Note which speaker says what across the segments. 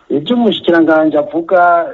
Speaker 1: ibyo umushyikiranganje avuga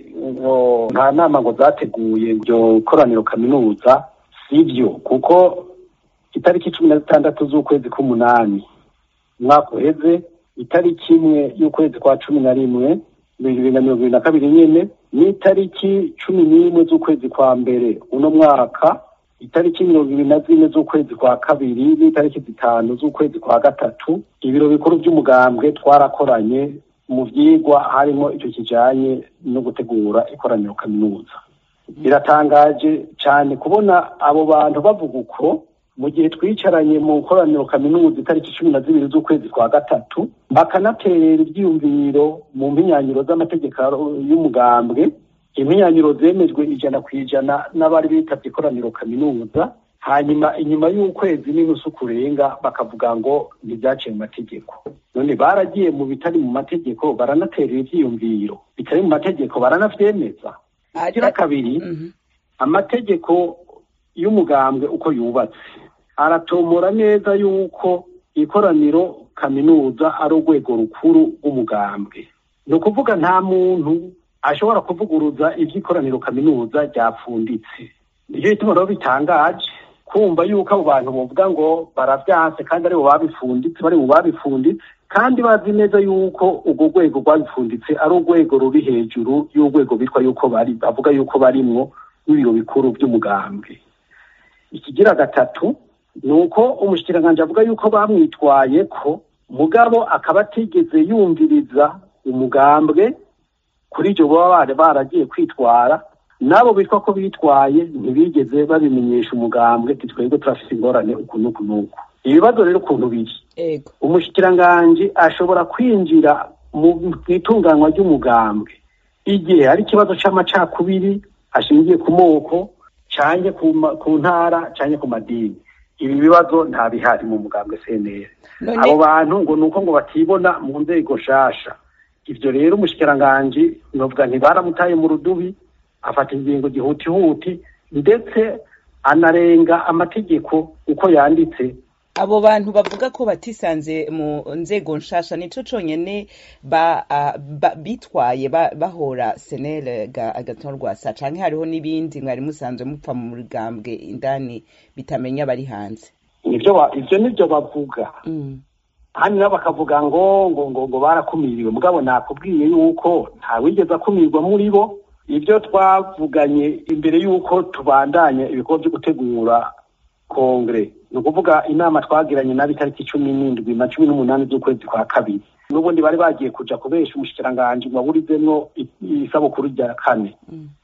Speaker 1: ngo nta nama ngo zateguye iryo koraniro kaminuza si byo kuko itariki cumi na zitandatu z'ukwezi k'umunani umwaka uheze itariki imwe y'ukwezi kwa cumi na rimwe bibiri na mirongo ibiri na kabiri nyine n'itariki cumi n'imwe z'ukwezi kwa mbere uno mwaka itariki mirongo ibiri na zine z'ukwezi kwa kabiri n'itariki zitanu z'ukwezi kwa gatatu ibiro bikuru by'umugambwe twarakoranye mu byigwa harimo icyo kijanye no gutegura ikoraniro kaminuza biratangaje cyane kubona abo bantu bavuga uko mu gihe twicaranye mu koraniro kaminuza itariki cumi na zibiri z'ukwezi kwa gatatu bakanaterera ibyiyumviro mu mpinyanyiro z'amategeko y'umugambwe impinyanyiro zemejwe ijana ku ijana n'abari bitabye ikoraniro kaminuza hanyuma inyuma y'ukwezi n'inusu kurenga bakavuga ngo ntibyaciye mu mategeko none baragiye mu bitari mu mategeko baranaterera ibyiyumviro bitari mu mategeko baranavyemeza igira kabiri amategeko y'umugambwe uko yubatse aratomora neza yuko ikoraniro kaminuza ari urwego rukuru rw'umugambwe ni ukuvuga nta muntu ashobora kuvuguruza iby'ikoraniro kaminuza ryapfunditse nicyo gituma rero bitangaje kumva yuko abo bantu bavuga ngo baravyanse kandi aribo babifunditse bari mu babifunditse kandi bazi neza yuko urwo rwego rwabifunditse ari urwego ruri hejuru y'urwego bitwa yuko bari bavuga yuko barimwo n'ibiro bikuru by'umugambwe ikigira gatatu ni uko umushyikiranganje avuga yuko bamwitwaye ko mugabo akaba atigeze yumviriza umugambwe kuri ibyo baba baragiye kwitwara n'abo bitwa ko bitwaye ntibigeze babimenyesha umugambwe twebwe turafite ingorane uku n'uku n'uku ibibazo rero ukuntu biri umushyikiranganje ashobora kwinjira mu itunganywa ry'umugambwe igihe hari ikibazo cy'amacakubiri ashingiye ku moko cyane ku ntara cyane ku madini ibi bibazo nta bihari mu mugambwe cnr abo bantu ngo ni uko ngo batibona mu nzego nshasha ibyo rero umushyikiranganje novuga ntibaramutaye mu rudubi afata ingingo gihutihuti ndetse anarenga amategeko uko yanditse
Speaker 2: abo bantu bavuga ko batisanze mu nzego nshasha nico conyene ba, uh, ba, bitwaye ba, bahora senere ga agatorwasa canke hariho n'ibindi mwari musanzwe mupfa mu mugambwe indani bitamenya bari hanze
Speaker 1: nivyo ivyo nivyo bavuga
Speaker 2: mm.
Speaker 1: hano nabo bakavuga ngo ngo ngo ngo barakumiriwe mugabo nakubwiye yuko ntawigeze akumirwa muri bo ibyo twavuganye imbere y'uko tubandanya ibikorwa byo gutegura kongere ni ukuvuga inama twagiranye nabi itariki cumi n'indwi na cumi n'umunani z'ukwezi kwa kabiri n'ubundi bari bagiye kuja kubesha umushikiranganji ngo aburizemwo isabukuru rya kane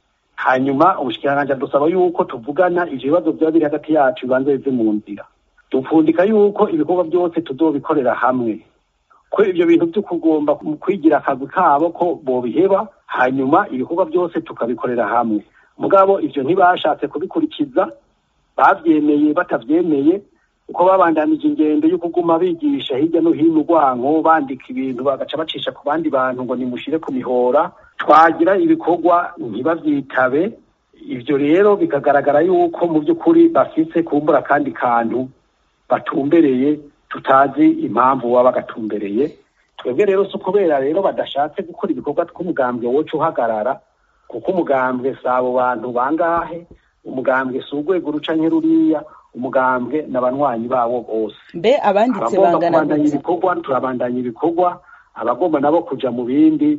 Speaker 1: hanyuma umushikiranganji adusaba yuko tuvugana ivyo bibazo vyaba biri hagati yacu bibanza bive mu nzira dupfundika yuko ibikorwa byose tuzobikorera hamwe ko ivyo bintu vyo kugomba kwigira akazi kabo ko bobiheba hanyuma ibikorwa byose tukabikorera hamwe mugabo ivyo ntibashatse kubikurikiza bavyemeye batavyemeye uko babandanije ingendo yo kuguma bigisha hirya no hino urwanko bandika ibintu bagaca bacisha ku bandi bantu ngo nimushire ku mihora twagira ibikorwa ntibavyitabe ivyo rero bikagaragara yuko mu by'ukuri bafise kumbura kandi kantu batumbereye tutazi impamvu baba bagatumbereye twebwe rero si ukubera rero badashatse gukora ibikorwa tw'umugambwe woca uhagarara kuko umugambwe si abo bantu bangahe umugambwe si urwego ruca ruriya umugambwe n'abanywanyi bawo bose
Speaker 2: mbe abanditse
Speaker 1: abagomba
Speaker 2: bangana
Speaker 1: kubandanya
Speaker 2: gute
Speaker 1: ibikorwa turabandanya ibikorwa abagomba nabo kuja mu bindi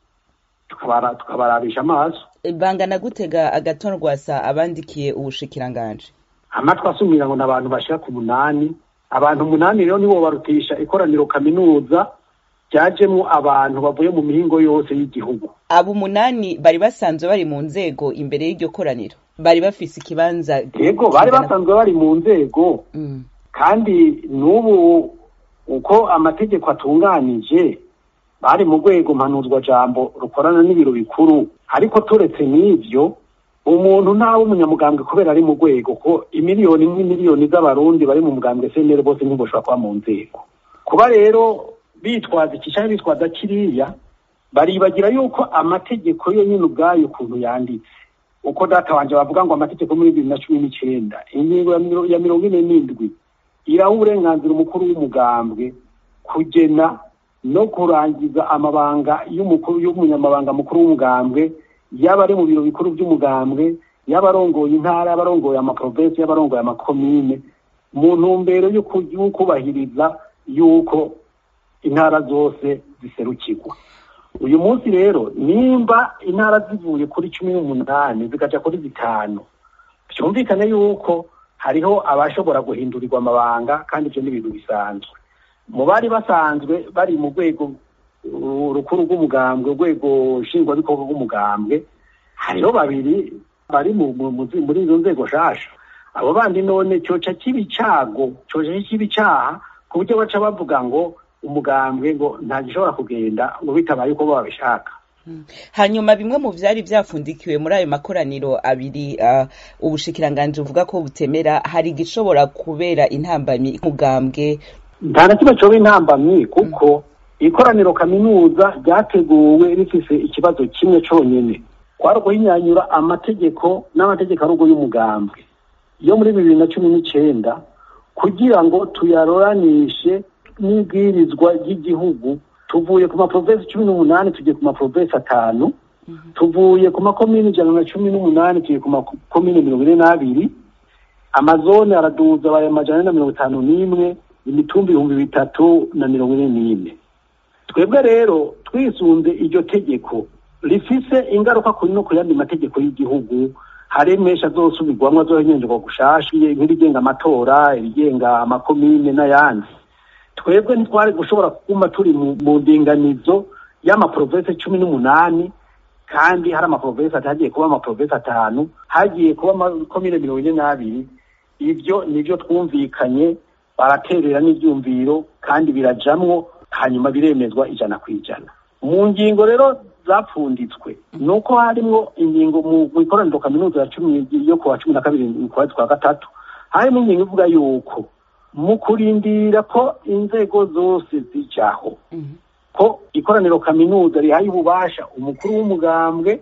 Speaker 1: tukabara- tukabarabisha amaso
Speaker 2: bangana gutega agatorwasa abandikiye ubushikiranganje
Speaker 1: amatwi asumira ngo ni abantu bashika ku munani abantu umunani rero nibo barutisha ikoraniro kaminuza ryajemwo abantu bavuye mu mihingo yose y'igihugu
Speaker 2: abo umunani bari basanzwe bari mu nzego imbere y'iryo koraniro bari bafise ikibanza
Speaker 1: yego bari
Speaker 2: kingana-
Speaker 1: basanzwe bari mu nzego
Speaker 2: Mm.
Speaker 1: kandi n'ubu uko amategeko atunganije bari mu rwego mpanuzwa jambo rukorana n'ibiro bikuru ariko turetse n'ivyo umuntu ntawe umunyamugambwe kubera ari mu rwego ko imiliyoni n'imiliyoni z'abarundi bari mu mugambwe senere bose ntiboshobora kuba mu nzego kuba rero bitwaza iki canke bitwaza kiriya baribagira yuko amategeko yo nyine ubwayo ukuntu yanditse uko data wanje bavuga ngo amategeko muri bibiri na cumi n'icenda ingingo ya miro- ya mirongo ine n'indwi iraha uburenganzira umukuru w'umugambwe kugena no kurangiza amabanga y'umukuru y'umunyamabanga mukuru w'umugambwe yaba ari mu biro bikuru by'umugambwe yaba arongoye intara yaba arongoye amaprovensi yaba arongoye amakomine mu ntumbero yo kubahiriza yuko intara zose ziserukirwa uyu munsi rero nimba intara zivuye kuri cumi n'umunani zikaja kuri zitanu byumvikane yuko hariho abashobora guhindurirwa amabanga kandi ibyo ni ibintu bisanzwe mu bari basanzwe bari mu rwego rukuru rw'umugambwe urwego nshingwabikorwa rw'umugambwe hariho babiri bari muri izo nzego nshasha abo bandi none cyoca kiba icago cyoca kiba icaha ku buryo baca bavuga ngo umugambwe ngo ntagishobora kugenda ngo bitabaye uko babishaka
Speaker 2: hanyuma bimwe mu byari byafundikiwe muri ayo makoraniro abiri ubushikiranganje buvuga ko butemera hari igishobora kubera intambamyi umugambwe
Speaker 1: nta na kimwe cyoba intambamyi kuko ikoraniro kaminuza ryateguwe rifise ikibazo kimwe cyonyine kwari guhinyanyura amategeko n'amategeko arugo y'umugambwe yo muri bibiri na cumi n'icyenda kugira ngo tuyarораnishe n'ibwirizwa ry'igihugu tuvuye ku maprovensi cumi n'umunani tugiye ku maprovensi atanu tuvuye ku makomini ijana na cumi n'umunani tugiye ku makomini mirongo ine n'abiri amazone araduza abaye amajana ane na mirongo itanu n'imwe imitumbi ibihumbi bitatu na mirongo ine n'ine twebwe rero twisunze iryo tegeko rifise ingaruka kuri no ku yandi mategeko y'igihugu hari menshi azosubirwamwo azohenyenjerwa gushasha nk'irigenga amatora irigenga amakomine n'ayandi twebwe ntitwari gushobora kuguma turi mu ndinganizo y'amaprovensi cumi n'umunani kandi hari amaprovensi hagiye kuba amaprovensi atanu hagiye kuba amakomine mirongo ine n'abiri ibyo nibyo twumvikanye baraterera n'ibyumviro kandi birajamwo hanyuma biremezwa ijana ku ijana mu ngingo rero zapfunditswe ni uko harimo ingingo mu ikoraniro kaminuza ya cumi yo kuwa cumi na kabiri mu kwezi kwa gatatu harimo ingingo ivuga yuko mu kurindira ko inzego zose zijaho ko ikoraniro kaminuza rihaye ububasha umukuru w'umugambwe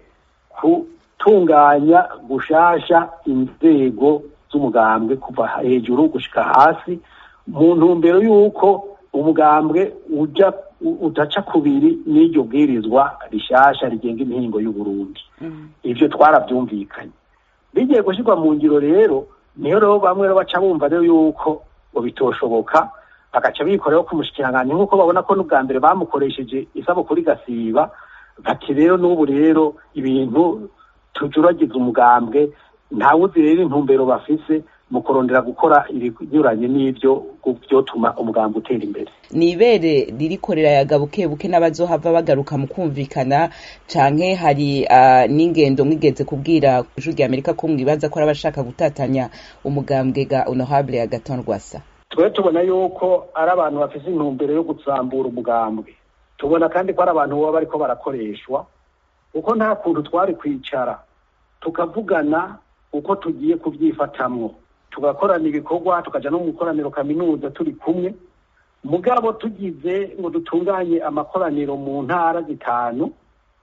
Speaker 1: gutunganya gushasha inzego z'umugambwe kuva hejuru gushika hasi mu ntumbero y'uko umugambwe uja utaca kubiri n'iryo bwirizwa rishasha rigenga imihingo y'uburundi ibyo twarabyumvikanye bigiye gushyirwa mu ngiro rero niyo rero bamwe baca bumva rero yuko ngo bitoshoboka bagaca bikoreraho ku mushikiranganji nk'uko babona ko n'ubwa mbere bamukoresheje isabukuru igasiba bati rero n'ubu rero ibintu tujuragiza umugambwe ntawuzi rero intumbero bafise mu kurondera gukora ibinyuranye n'ibyo byotuma umugambwe utera imbere
Speaker 2: ni ibere ririkorera yaga buke buke n'abazohava bagaruka mu kumvikana canke hari n'ingendo mwigeze kubwira ijuru rya amerika ko mwibaza ko ari abashaka gutatanya umugambwe ga honorable agaton rwasa
Speaker 1: twe tubona yuko ari abantu bafise intumbero yo gusambura umugambwe tubona kandi ko ari abantu baba bariko barakoreshwa kuko nta kuntu twari kwicara tukavugana uko tugiye kubyifatamwo tugakorana ibikorwa tukaja no mu ikoraniro kaminuza turi kumwe mugabo tugize ngo dutunganye amakoraniro mu ntara zitanu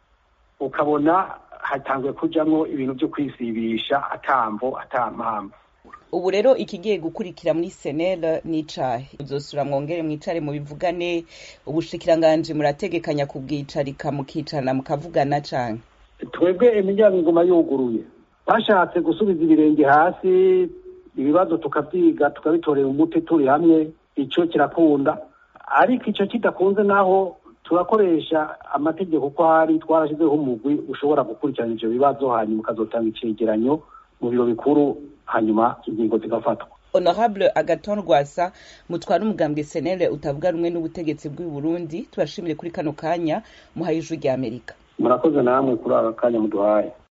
Speaker 1: ukabona hatanzwe kujamwo ibintu byo kwisibisha atamvo atampamvu
Speaker 2: ubu rero ikigiye gukurikira muri senel n'icahe uzosura mwongere mwicare mubivugane ubushikiranganje murategekanya kubwicarika mukicarana mukavugana canke
Speaker 1: twebwe imiryango iguma yuguruye bashatse gusubiza ibirenge hasi ibibazo tukavyiga tukabitorera umuti turi hamwe ico kirakunda ariko ico kidakunze naho turakoresha amategeko uko ari twarashyizeho umugwi ushobora gukurikirana ivyo bibazo hanyuma ukazotanga icegeranyo mu biro bikuru hanyuma ingingo zigafatwa
Speaker 2: honorable agaton rwasa mutwara umugambwe senere utavuga rumwe n'ubutegetsi bw'i burundi tubashimire kuri kano kanya muhaye ijwi rya amerika
Speaker 1: murakoze namwe kuri aka kanya muduhaye